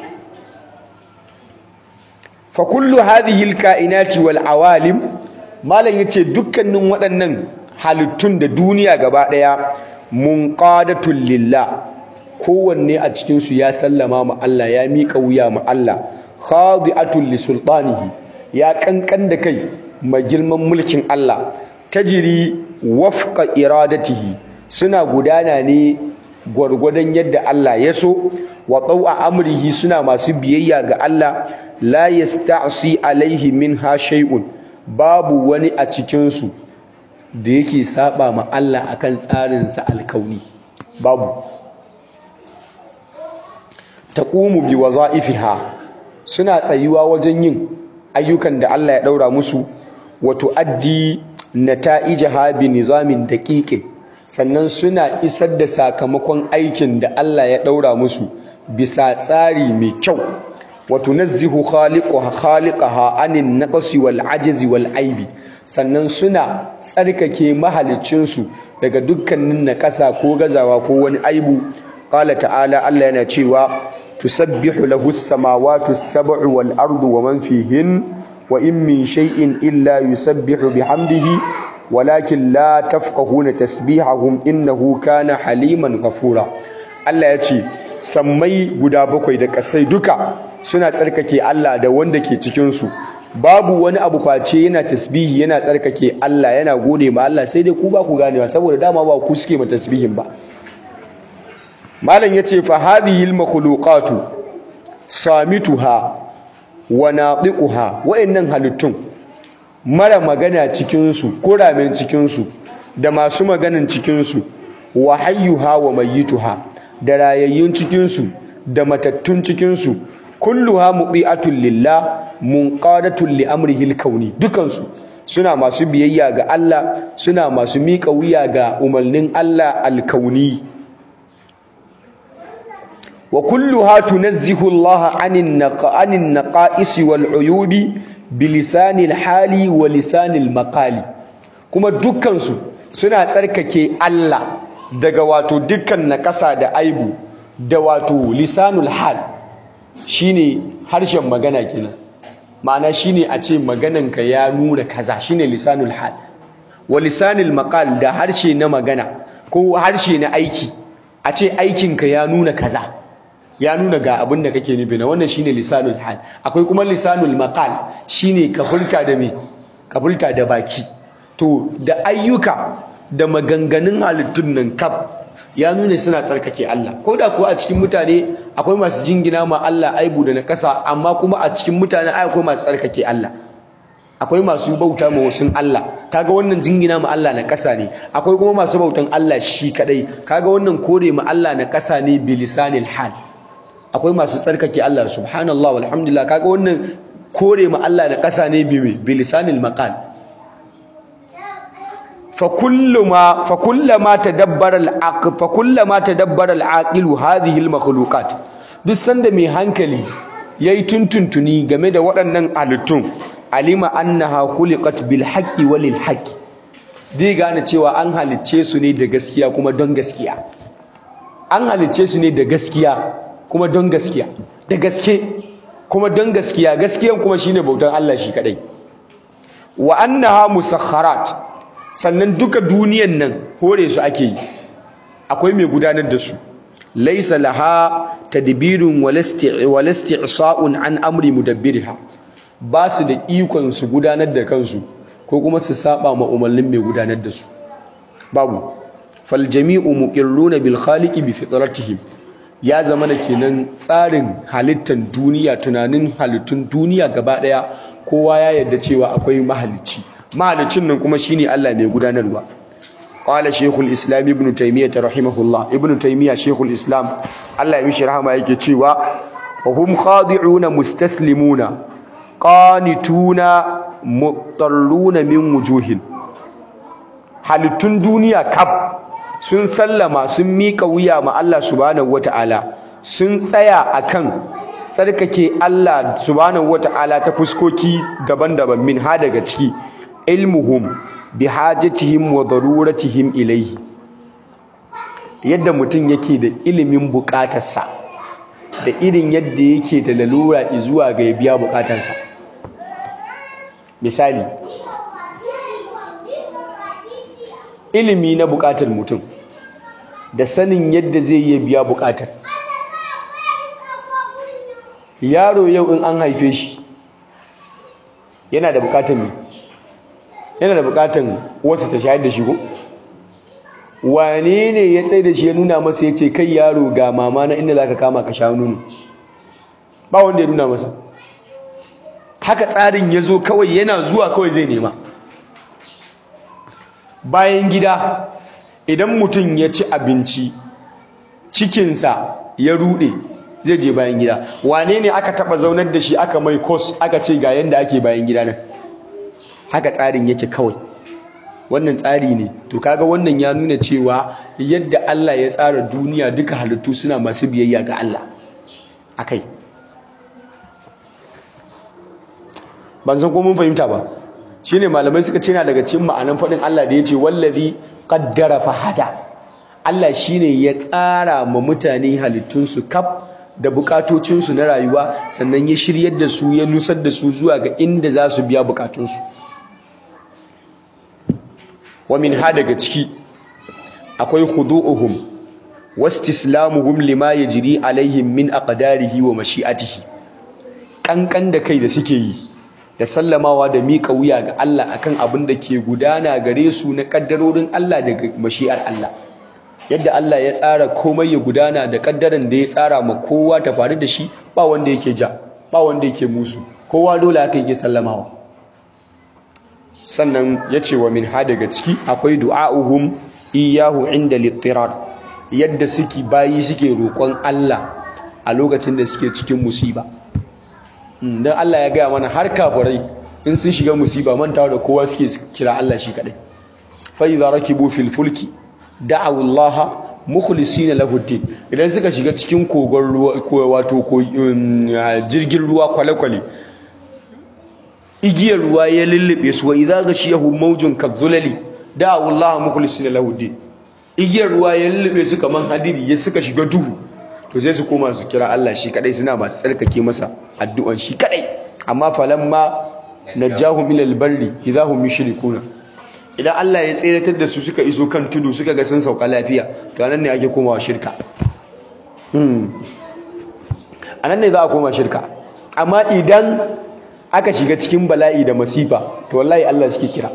fa kullu hadhihi alkainati wal awalim malam yace dukkanin waɗannan halittun da duniya gaba daya munqadatul lillah kowanne a cikin su ya sallama ma Allah ya miƙa wuya ma Allah khadi'atul li sultanihi ya kankan da kai ma girman mulkin Allah tajiri wafqa iradatihi suna gudana ne gwargwadon yadda Allah ya so wa tsawa amrihi suna masu biyayya ga Allah la yasta'si alaihi minha shay'un babu wani a cikin su da yake saba ma Allah akan tsarin sa alkauni babu taqumu bi wazaifiha suna tsayuwa wajen yin ayyukan da Allah ya daura musu wa tuaddi nata'ijaha bi nizamin daqiqin sannan suna isar da sakamakon aikin da Allah ya daura musu bisa tsari mai kyau wa tunazzihu khaliquha khaliqaha anin naqsi wal ajzi wal aibi sannan suna tsarkake mahalicin su daga dukkanin nakasa ko gazawa ko wani aibu qala ta'ala Allah yana cewa tusabbihu lahu as-samawati as-sab'u wal ardu wa man fihin wa in min shay'in illa yusabbihu bihamdihi walakin la tafqahuna tasbihahum innahu kana haliman ghafura Allah ya ce sammai guda bakwai da kasai duka suna tsarkake Allah da wanda ke cikin su babu wani abu kwace yana tasbihi yana tsarkake Allah yana gode ma Allah sai dai ku ba ku ganewa saboda dama ba ku suke ma tasbihin ba malam yace fa hadhihi al makhluqatu samituha wa naqiquha wa'annan halittun mara magana cikinsu kuramen cikinsu da masu maganan cikinsu wa hayyuha wa mayyituha da rayayyun cikinsu da matattun cikinsu kulluha mubi'atun lillah munqadatun li amrihi al-kauni dukansu suna masu biyayya ga Allah suna masu miƙa wuya ga umarnin Allah al-kauni wa kulluha tunazzihu Allah anin naqa'anin naqa'is wal uyubi bilisanil hali wa lisanil maqali kuma dukkansu suna tsarkake Allah daga wato dukkan nakasa da aibu da wato lisanul hal shine harshen magana kenan ma'ana shine a ce magananka ya nuna kaza shine lisanul hal wa lisanil maqal da harshe na magana ko harshe na aiki a ce aikinka ya nuna kaza ya nuna ga abin da kake nufi na wannan shine lisanul hal akwai kuma lisanul maqal shine kafulta da me kafulta da baki to da ayyuka da maganganun halittun nan kaf ya nuna suna tsarkake Allah ko da kuwa a cikin mutane akwai masu jingina ma Allah aibu da nakasa amma kuma a cikin mutane ai akwai masu tsarkake Allah akwai masu bauta ma wasun Allah kaga wannan jingina ma Allah na kasa ne akwai kuma masu bautan Allah shi kadai kaga wannan kore ma Allah na kasa ne bilisanil hal akwai masu tsarkake Allah subhanallah walhamdulillah kaga wannan kore ma Allah da ƙasa ne bibi bilisanil maqal fa kulluma fa kullama tadabbara al-aql fa kullama tadabbara al-aqil hadhihi al-makhluqat duk sanda mai hankali yayi tuntuntuni game da waɗannan halittun alima annaha khuliqat bil haqqi walil haqqi dai gane cewa an halicce su ne da gaskiya kuma don gaskiya an halicce su ne da gaskiya kuma don gaskiya da gaske kuma don gaskiya gaskiyan kuma shine bautan Allah shi kadai wa annaha musakharat sannan duka duniyan nan hore su ake yi akwai mai gudanar da su laysa laha tadbirun wala isti'sa'un an amri mudabbiriha ba su da ikon su gudanar da kansu ko kuma su saba ma umarnin mai gudanar da su babu fal jami'u muqirruna bil khaliqi bi fitratihim ya zama da kenan tsarin halittar duniya tunanin halittun duniya gaba daya kowa ya yarda cewa akwai mahalicci mahalicin nan kuma shine Allah mai gudanarwa qala shaykhul islam ibn taymiyyah rahimahullah ibn taymiyyah shaykhul islam Allah ya mishi rahama yake cewa wa hum khadi'una mustaslimuna qanituna mutarruna min wujuhin halittun duniya kaf sun sallama sun miƙa wuya ma Allah subhanahu wata'ala sun tsaya akan tsarkake Allah subhanahu wata'ala ta fuskoki daban-daban min ha daga ciki ilmuhum bi hajatihim wa daruratihim ilayhi yadda mutum yake da ilimin bukatarsa da irin yadda yake da lalura zuwa ga ya biya bukatarsa misali ilimi na bukatar mutum da sanin yadda zai iya biya bukatar yaro yau in an haife shi yana da bukatar me yana da bukatar wasu ta shayar da shi ko wane ne ya tsaye da shi ya nuna masa ya ce kai yaro ga mama na inda za ka kama ka sha nono ba wanda ya nuna masa haka tsarin ya zo kawai yana zuwa kawai zai nema bayan gida idan mutum ya ci abinci cikinsa ya rude zai je bayan gida wane ne aka taba zaunar da shi aka mai kos aka ce ga yanda ake bayan gida nan haka tsarin yake kawai wannan tsari ne to kaga wannan ya nuna cewa yadda Allah ya tsara duniya duka halittu suna masu biyayya ga Allah akai ban san ko mun fahimta ba shine malamai suka ce na daga cikin ma'anan faɗin Allah da yace wallazi qaddara fahada Allah shine ya tsara ma mutane halittunsu kaf da bukatocinsu na rayuwa sannan ya shiryar da su ya nusar da su zuwa ga inda za su biya bukatunsu wa min ha daga ciki akwai khudu'uhum wastislamuhum lima yajri alaihim min aqdarihi wa mashi'atihi kankan da kai da suke yi da sallamawa da miƙa wuya ga Allah akan abin da ke gudana gare su na kaddarorin Allah daga mashi'ar Allah yadda Allah ya tsara komai ya gudana da kaddaran da ya tsara ma kowa ta faru da shi ba wanda yake ja ba wanda yake musu kowa dole haka yake sallamawa sannan ya ce wa min ha daga ciki akwai du'a'uhum iyahu inda littirar yadda suke bayi suke roƙon Allah a lokacin da suke cikin musiba don Allah ya gaya mana har kafirai in sun shiga musiba mantawa da kowa suke kira Allah shi kadai fa idza rakibu fil fulki da'awu Allah mukhlisina lahu din idan suka shiga cikin kogon ruwa wato jirgin ruwa kwale-kwale igiyar ruwa ya lullube su wa idza gashiyahu mawjun kadzulali da'awu Allah mukhlisina lahu din igiyar ruwa ya lullube su kaman hadiri ya suka shiga duhu to sai su koma su kira Allah shi kadai suna masu tsarkake masa addu'an shi kadai amma falamma najahu minal barri idahum yushrikuna idan Allah ya tseratar da su suka iso kan tudu suka ga sun sauka lafiya to anan ne ake komawa shirka hmm anan ne za a koma shirka amma idan aka shiga cikin bala'i da masifa to wallahi Allah suke kira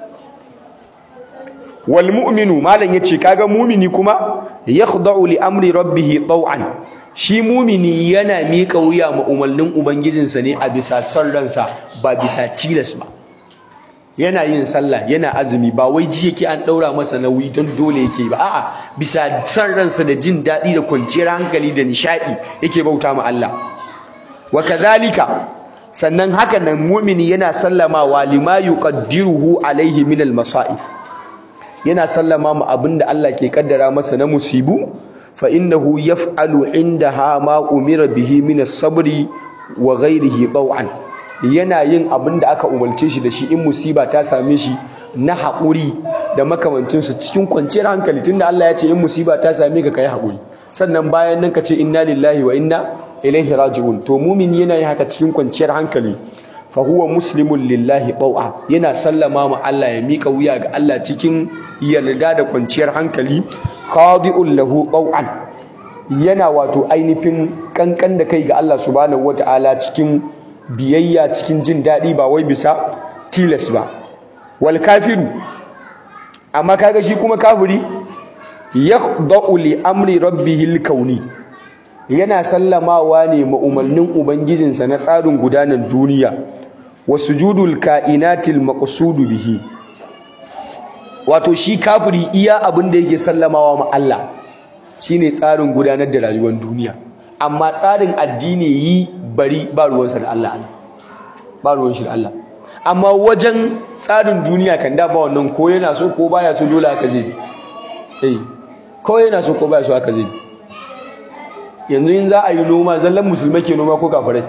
wal mu'minu malam yace kaga mu'mini kuma yakhda'u li amri rabbih taw'an shi mu'mini yana miƙa wuya ma umarnin ubangijinsa ne a bisa son ransa ba bisa tilas ba yana yin sallah yana azumi ba wai ji yake an daura masa nauyi don dole yake ba a'a bisa son ransa da jin daɗi da kwanciyar hankali da nishadi yake bauta ma Allah wa kadhalika sannan haka nan mu'mini yana sallamawa lima yuqaddiruhu alaihi min al-masa'ib yana sallama mu abinda Allah ke kaddara masa na musibu fa innahu yaf'alu indaha ma umira bihi min as-sabri wa ghayrihi taw'an yana yin abinda aka umarce shi da shi in musiba ta same shi na haƙuri da makamancin su cikin kwanciyar hankali tunda Allah ya ce in musiba ta same ka kai haƙuri sannan bayan nan ka ce inna lillahi wa inna ilaihi raji'un to mumin yana yin haka cikin kwanciyar hankali fa huwa muslimun lillahi taw'a yana sallama ma Allah ya mika wuya ga Allah cikin yarda da kwanciyar hankali khadi'un lahu taw'an yana wato ainihin kankan da kai ga Allah subhanahu wata'ala cikin biyayya cikin jin daɗi ba wai bisa tilas ba wal kafiru amma kaga shi kuma kafiri yakhda'u li amri rabbihil kauni yana sallamawa ne ma umarnin ubangijinsa na tsarin gudanar duniya wa sujudul kainatil maqsudu bihi wato shi kafiri iya abin da yake sallamawa ma Allah shine tsarin gudanar da rayuwar duniya amma tsarin addini yi bari ba ruwansa da Allah ba ruwan shi da Allah amma wajen tsarin duniya kan da ba wannan ko yana so ko baya so dole haka zai eh ko yana so ko baya so haka zai yanzu in za a yi noma zallan musulmai ke noma ko kafirai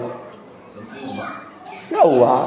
yawwa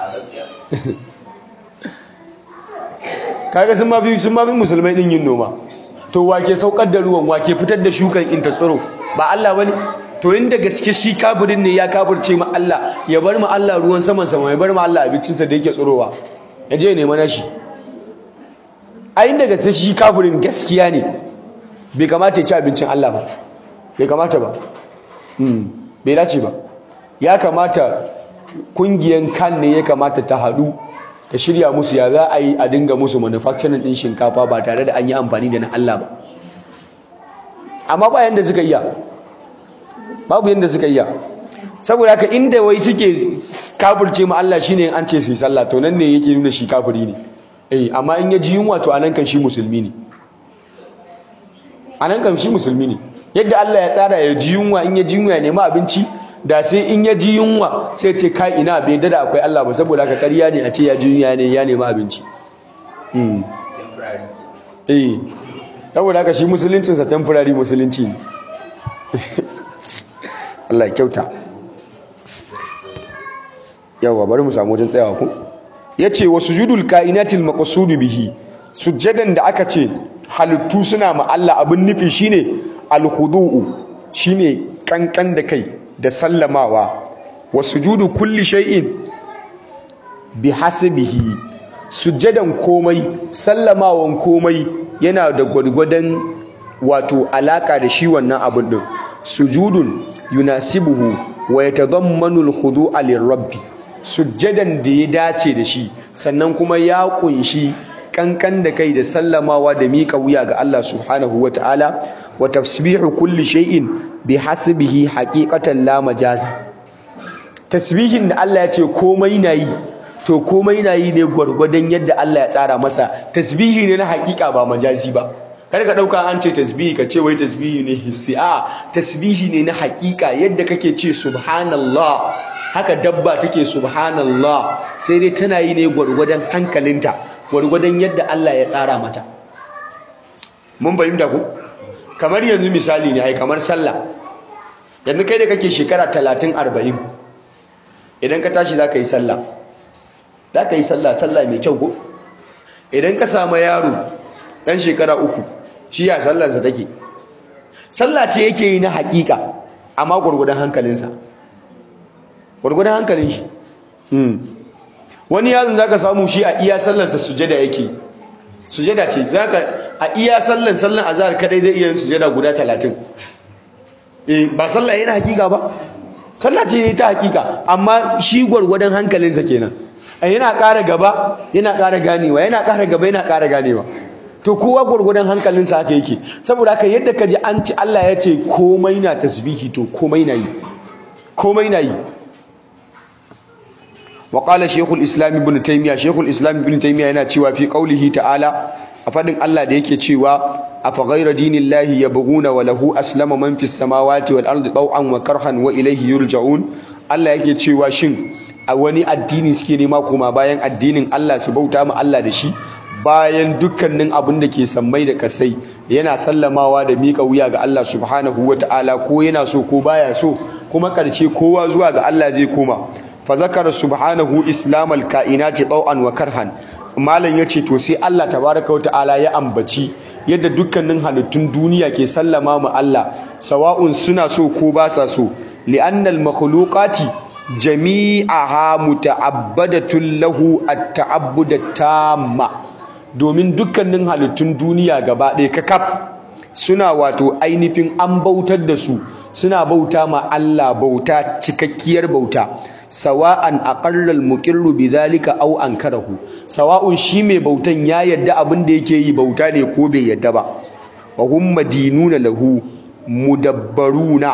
kaga sun mafi sun mafi musulmai din yin noma to wake saukar da ruwan wake fitar da shukan in ta tsiro ba Allah bane to inda gaske shi kafirin ne ya kafirce ma Allah ya bar ma Allah ruwan saman sama ya bar ma Allah abincinsa da yake tsirowa ya je nema nashi a inda gaske shi kafirin gaskiya ne bai kamata ya ci abincin Allah ba bai kamata ba bai dace ba ya kamata kungiyan kan ne ya kamata ta haɗu ka shirya musu ya za a yi a dinga musu manufacturing din shinkafa ba tare da an yi amfani da na Allah ba amma ba yanda suka iya babu yanda suka iya saboda haka inda wai suke kafirce ma Allah shine an ce su yi sallah to nan ne yake nuna shi kafiri ne eh amma in ya ji yunwa to anan kan shi musulmi ne anan kan shi musulmi ne yadda Allah ya tsara ya ji yunwa in ya ji yunwa ya nemi abinci da sai in ya ji yunwa sai ce kai ina bai dada akwai Allah ba saboda haka ƙarya ne a ce ya ji yunwa ne ya nemi abinci eh saboda haka shi musuluncinsa temporary musulunci ne Allah ya kyauta yawa bari mu samu wajen tsayawa ku yace wa sujudul kainatil maqsudu bihi sujjadan da aka ce halittu suna ma Allah abin nufi shine al-khudu'u shine kankan da kai da sallamawa wa sujudu kulli shay'in bihasabihi sujjadan komai sallamawan komai yana da gwargwadon wato alaka da shi wannan abin din sujudun yunasibuhu wa yatadammanu al-khudu'a lirabbi sujjadan da ya dace da shi sannan kuma ya kunshi kankan da kai da sallamawa da miƙa wuya ga Allah subhanahu wa ta'ala wa tasbihu kulli shay'in bi hasbihi haqiqatan la majaza tasbihin da Allah ya ce komai na yi to komai na yi ne gwargwadon yadda Allah ya tsara masa tasbihi ne na haƙiƙa ba majazi ba kar ka dauka an ce tasbihi ka ce wai tasbihi ne hissi a tasbihi ne na haƙiƙa yadda kake ce subhanallah haka dabba take subhanallah sai dai tana yi ne gwargwadon hankalinta gwargwadon yadda Allah ya tsara mata mun fahimta ku kamar yanzu misali ne ai kamar sallah yanzu kai da kake shekara 30 40 idan ka tashi zaka yi sallah zaka yi sallah sallah mai kyau ko idan ka samu yaro dan shekara uku shi ya sallarsa take sallah ce yake yi na hakika amma gwargwadon hankalinsa gwargwadon hankalin shi wani yaron zaka samu shi a iya sallarsa sujada yake sujada ce zaka a iya sallar sallar azhar kadai zai iya yin sujada guda 30 eh ba sallah yana hakika ba sallah ce ta hakika amma shi gwargwadon hankalinsa kenan yana ƙara gaba yana ƙara ganewa yana ƙara gaba yana ƙara ganewa to kowa gwargwadon hankalinsa haka yake saboda haka yadda ka ji an ci Allah ya ce komai na tasbihi to komai na yi komai na yi وقال شيخ الاسلام ابن تيميه شيخ الاسلام ابن تيميه yana cewa fi qaulihi ta'ala a fadin Allah da yake cewa afa ghayra dinillahi yabghuna wa lahu aslama man fis samawati wal ardi taw'an wa karhan wa ilayhi yurja'un Allah yake cewa shin a wani addini suke nema kuma bayan addinin Allah su bauta ma Allah da shi bayan dukkanin abin da ke sammai da kasai yana sallamawa da miƙa wuya ga Allah subhanahu ta'ala ko yana so ko baya so kuma ƙarshe kowa zuwa ga Allah zai koma fa zakara subhanahu islamal kainati taw'an wa karhan malam yace to sai Allah tabaraka wa ta'ala ya ambaci yadda dukkanin halittun duniya ke sallama mu Allah sawa'un suna so ko ba sa so li'annal makhluqati jami'aha muta'abbadatun lahu at-ta'abbud tamma domin dukkanin halittun duniya gaba ɗaya kakaf suna wato ainihin an bautar da su suna bauta ma Allah bauta cikakkiyar bauta sawa'an aqarra al-muqirru bidhalika aw ankarahu sawa'un shi mai bautan ya yadda abin da yake yi bauta ne ko bai yadda ba wa hum madinuna lahu mudabbaruna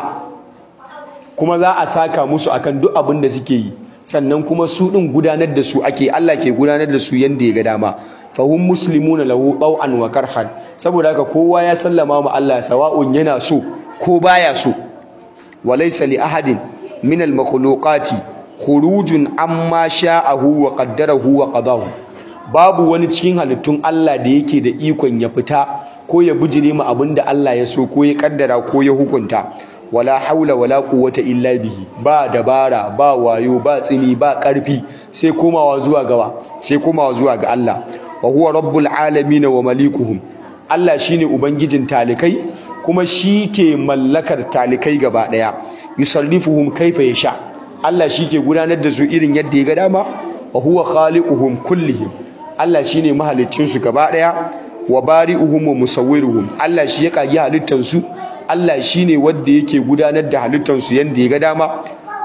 kuma za a saka musu akan duk abin da suke yi sannan kuma su din gudanar da su ake Allah ke gudanar da su yanda ya ga dama fa hum muslimuna lahu taw'an wa karhan saboda haka kowa ya sallama ma Allah sawa'un yana so ko baya so walaysa li ahadin min al makhluqati khurujun amma sha'ahu wa qaddarahu wa qadahu babu wani cikin halittun Allah da yake da ikon ya fita ko ya bijire mu abinda Allah ya so ko ya kaddara ko ya hukunta wala haula wala quwwata illa bihi ba dabara ba wayo ba tsini ba karfi sai komawa zuwa gawa sai komawa zuwa ga Allah wa huwa rabbul alamin wa malikuhum Allah shine ubangijin talikai kuma shi ke mallakar talikai gaba daya yusarrifuhum kaifa yasha Allah shi ke gudanar da su irin yadda ya ga dama wa huwa khaliquhum kullihim Allah shine mahaliccin su gaba daya wa bari'uhum wa musawwiruhum Allah shi ya kage halittar su Allah shine wanda yake gudanar da halittar su yanda ya ga dama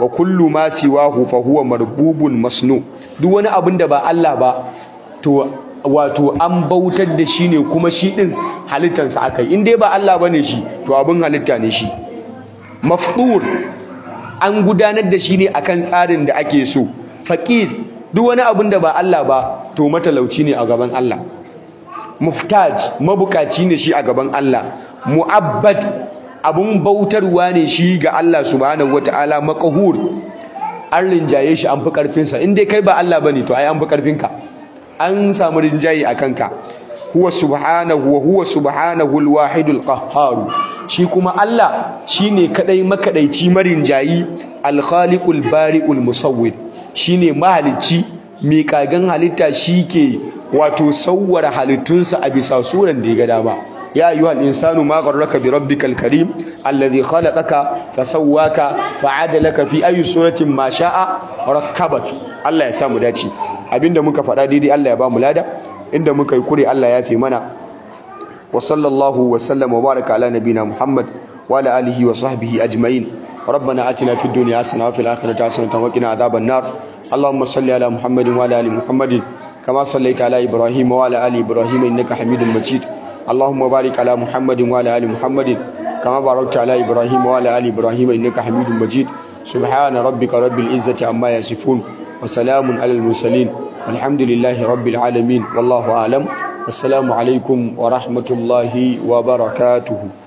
wa kullu ma siwahu fa huwa marbubun masnu duk wani abin da ba Allah ba to wato an bautar da shi ne kuma shi din halittarsa akai in dai ba Allah bane shi to abin halitta ne shi mafdur an gudanar da shi ne akan tsarin da ake so faqir duk wani abin da ba Allah ba to matalauci ne a gaban Allah muftaj mabukaci ne shi a gaban Allah mu'abbad abun bautarwa ne shi ga Allah subhanahu wataala maqhur an rinjaye shi an fi karfinsa in dai kai ba Allah bane to ai an fi karfinka an samu rinjaye a kanka huwa subhanahu wa huwa subhanahu alwahidul qahhar shi kuma Allah shine kadai makadaici marinjayi alkhaliqul bari'ul musawwir shine mahalicci mai kagan halitta shike wato sawwara halittunsa a bisa suran da ya ga dama ya ayyuhal insanu ma gharraka bi rabbikal karim alladhi khalaqaka fasawwaka fa'adalaka fi ayi suratin ma sha'a rakkabak Allah ya samu dace abinda muka faɗa daidai Allah ya ba mu lada inda muka yi kure Allah ya fi mana wa sallallahu wa sallama wa baraka ala nabina Muhammad wa ala alihi wa sahbihi ajma'in ربنا آتنا في الدنيا حسنة وفي الآخرة حسنة وقنا عذاب النار اللهم صل على محمد وعلى آل محمد كما صليت على إبراهيم وعلى آل إبراهيم إنك حميد مجيد اللهم بارك على محمد وعلى آل محمد كما باركت على إبراهيم وعلى آل إبراهيم إنك حميد مجيد سبحان ربك رب العزة عما يصفون وسلام على المرسلين والحمد لله رب العالمين والله أعلم السلام عليكم ورحمة الله وبركاته